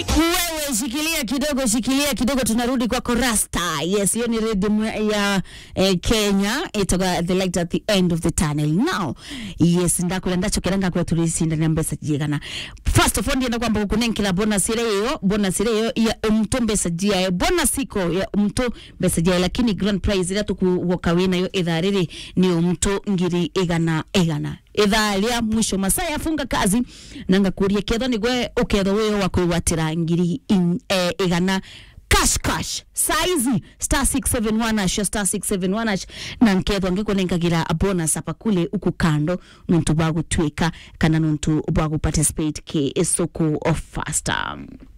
Wewe shikilia kidogo, shikilia kidogo, tunarudi kwako Rasta. Yes, hiyo ni rhythm ya eh, Kenya itoka the light at the end of the tunnel. Now, yes, ndakula ndacho kiranga kwa tulisi ndani ya mbesa jigana. First of all ndienda kwamba kunenkila bonus ile hiyo, bonus ile hiyo ya umto mbesa jia, bonus iko ya umto mbesa jia, lakini grand prize ile tukuwoka wina yo ithaa riri ni umto ngiri igana igana ithaa ria mwisho masaa yafunga kazi nanga kuria ketho nigwe uketho wiyo wa kwigwatira ngiri in- eh, igana cash cash saizi star 671 ash star 671 ash na nkethwa ngikunengagira bonus apa kule uku kando nuntu bwa gutwika kana nuntu bwa guparticipate ki isoko of faster